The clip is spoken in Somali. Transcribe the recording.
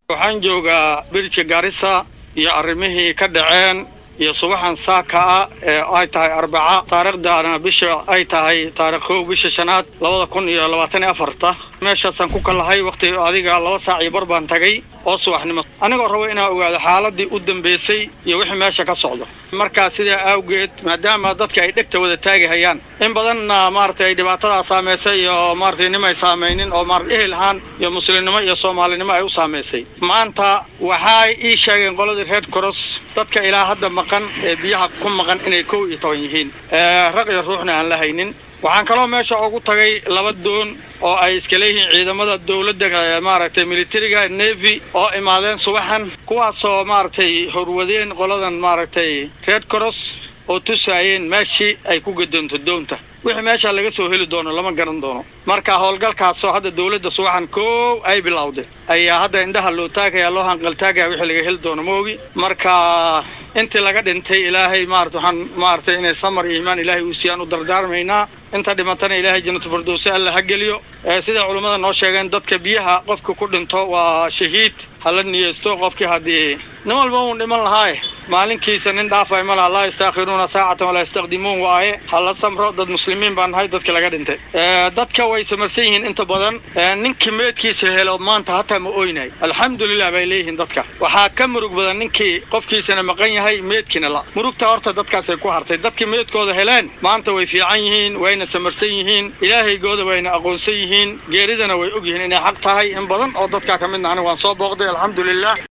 waxaan joogaa birja garissa iyo arrimihii ka dhaceen iyo subaxan saaka ah ee ay tahay arbaca taariikhdana bisha ay tahay taarikh kow bisha shanaad labada kun iyo labaatan iyo afarta meeshaasaan ku kalahay wakhti adiga laba saac iyo bar baan tagay oo subaxnimo anigoo rabo inaan ogaado xaaladii u dambaysay iyo wixii meesha ka socdo markaa sidaa awgeed maadaama dadka ay dhegta wada taagihayaan in badanna maaragtay dhibaatadaa saamaysay iyo maaragtay nimay saamaynin oo maarata ehel ahaan iyo muslimnimo iyo soomaalinimo ay u saamaysay maanta waxay ii sheegeen qoladii red cross dadka ilaa hadda maqan ee biyaha ku maqan inay kow iyo toban yihiin raq iyo ruuxna aan la haynin waxaan kaloo meesha ugu tagay laba doon oo ay iska leeyihiin ciidamada dowladda maaragtay militariga navy oo imaadeen subaxan kuwaasoo maaragtay horwadeen qoladan maaragtay red cross oo tusaayeen meeshii ay ku gadoonto doonta wixii meeshaa laga soo heli doono lama garan doono marka howlgalkaasoo hadda dowladda subaxan koow ay bilowday ayaa hadda indhaha loo taagaya loo hanqaltaagaya wixii laga heli doono moogi marka intii laga dhintay ilaahay maarata waxaan maaragtay inay samar iyo iimaan ilaahay uu siiyaan u dardaarmaynaa inta dhimatana ilaahay jannatu firdowsi alla ha geliyo sida culummada noo sheegeen dadka biyaha qofka ku dhinto waa shahiid hala niyeysto qofkii haddii nin walba uun dhiman lahaaye maalinkiisa nin dhaafay ma laha laa yastaakhiruuna saacatan walaa yastaqdimuun waaye hala samro dad muslimiin baan nahay dadka laga dhintay dadka way samarsan yihiin inta badan ninkii meedkiisa helo maanta hataa ma oynahay alxamdulilah bay leeyihiin dadka waxaa ka murug badan ninkii qofkiisana maqan yahay meedkiina la murugta horta dadkaasay ku hartay dadkii meedkooda heleen maanta way fiican yihiin wayna samarsan yihiin ilaahaygooda wayna aqoonsan yihiin geeridana way og yihiin inay xaq tahay in badan oo dadkaa ka midna aniga waan soo booqday alxamdulilah